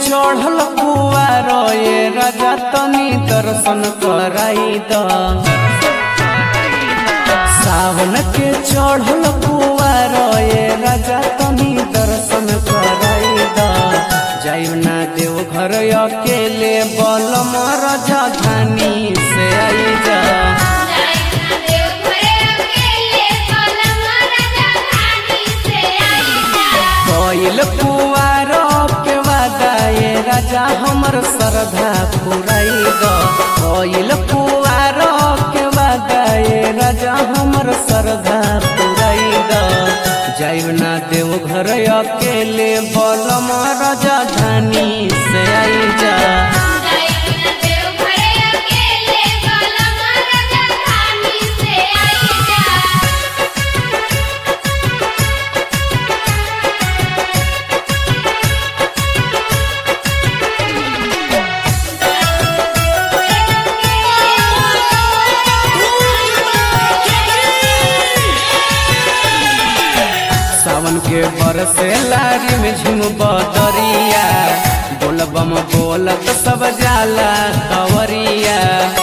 चढ़ल कुआर ये राजा तनी दर्शन कराई द सावन के चढ़ल कुआर ये राजा तनी दर्शन कराई द जाइब ना देव घर अकेले बलम राजा धानी से आई जा कोइल कुआर पे वादा ये राजा हमर श्रद्धा पुराई द कोइल कुआर के वादा ये राजा हमर श्रद्धा पुराई द जाइब ना देव घर अकेले बलम राजा धानी से आई जा सावन के बरसे लारी में झुम बदरिया बोलबम बोलत सब जाला कवरिया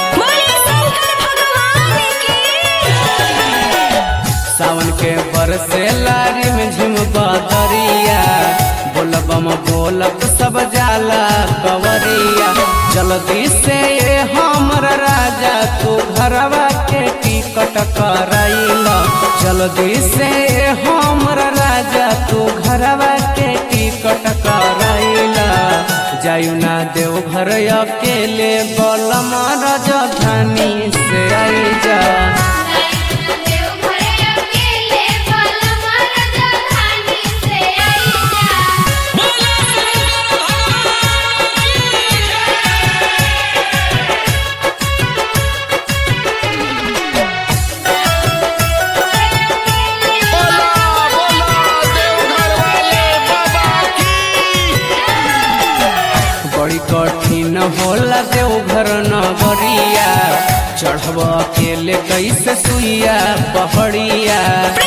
सावन के बरसे लारी में झुम बदरिया बोलबम बोलत सब जाला कवरिया जल्दी से ये हमर राजा तू घरवा के टिकट कराइल जल्दी से ये हमर राजा तू घरवा के टिकट कराइल जायु ना देव घर अकेले बलम राजधानी से आई जा बड़ी कठिन होला देव घर नगरिया चढ़ब अकेले कैसे सुइया पहड़िया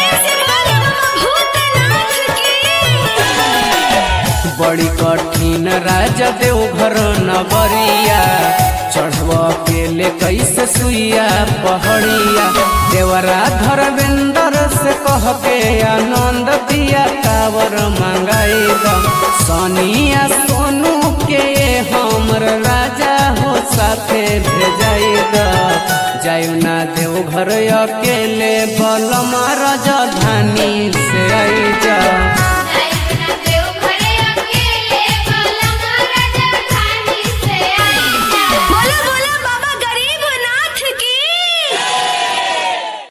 बड़ी कठिन राजा देव घर नगरिया चढ़ब अकेले कैसे सुइया पहड़िया देवरा धर्मेंद्र से कह के आनंद दिया कावर मंगाई सनिया सोनू के हमर राजा हो साथे भेजाई जायु ना देव घर अकेले बलम राजधानी